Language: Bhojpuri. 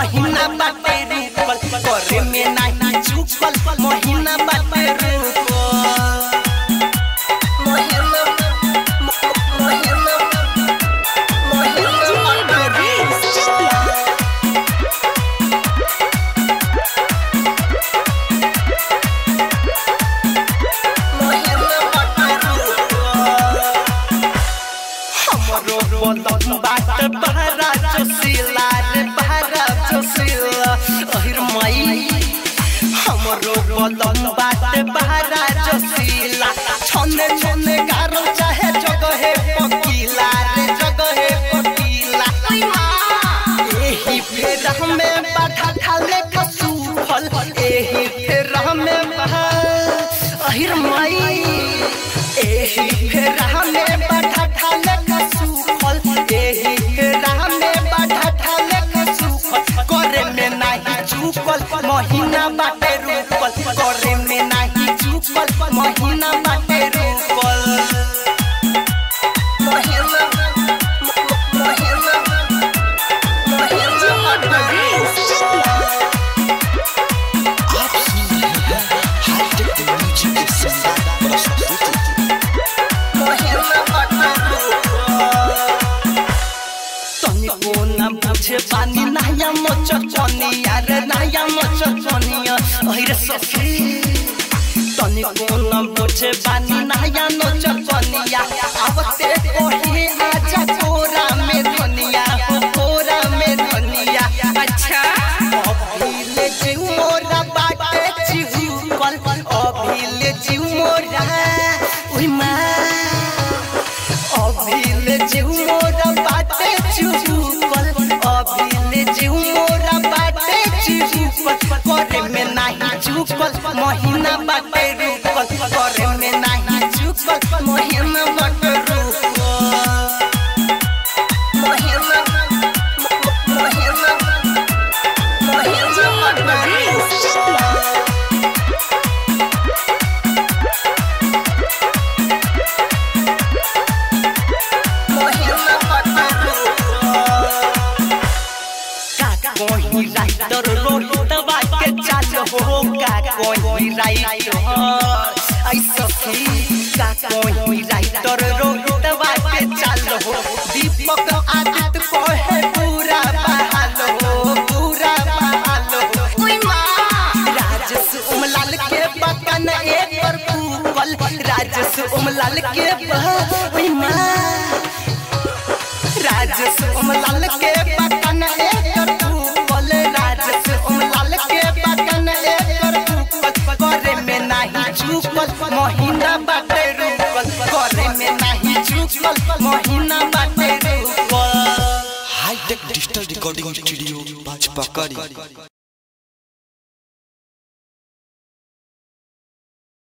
महीना बाटे रुकल करे में नाही चुकल महीना बाटे रुकल महीना महीना महीना बाटे हमरो बदन बाट बहरा जोशीला रे बहरा जोशीला अहिर माई हमरो बदन बाट बहरा जोशीला छने छने गारो चाहे जगहे पकीला रे जगहे पकीला एही फेर हमें बाधा ठाले कसू फल एही फेर हमें बहा अहिर माई एही फेर हमें बाधा ठाले कसू फल एही फेर हमें बाधा ठाले कसू फल करे में नाही चुकल महीना बाटे रुकल करे में नाही चुकल महीना बाटे रुकल महीना महीना आप सुन रहे हैं हाईटेक म्यूजिक के शानदार प्रस्तुति तनिको न बुझे पानी नया मचचनिया रे नया मचचनिया अहिरे सखी तनिको न बुझे पानी नया मचचनिया आवते कोही आजा कोरा में धनिया हो कोरा में धनिया अच्छा अभिले जीव मोरा बाटे चिहुकल अभिले जीव मोरा उई माँ अभिले जीव मोरा बाटे चुहुकल अभिले जीव मोरा बाटे चुहुकल करे में नाही चुकल महीना बाटे रुकल करे में नाही चुकल महीना बाटे रुकल महीना महीना महीना बाटे रुकल का कोई राइटर रोहित के चाल हो का कोई राइटर ऐसा का कोई राइटर रोहित के चाल हो दीपक आदित्य को है पूरा बहाल हो पूरा बहाल हो राजस उमलाल के बकन एक पर फूकल राजस उमलाल के ओई माँ राजस उमलाल के बकन एकर फूकल राजस उमलाल के बकन एकर फूकल करे में नाही चुकल महीना बाटे रुकल करे में नाही चुकल महीना बाटे रुकल हाईटेक डिजिटल रिकॉर्डिंग स्टूडियो बाजपा करी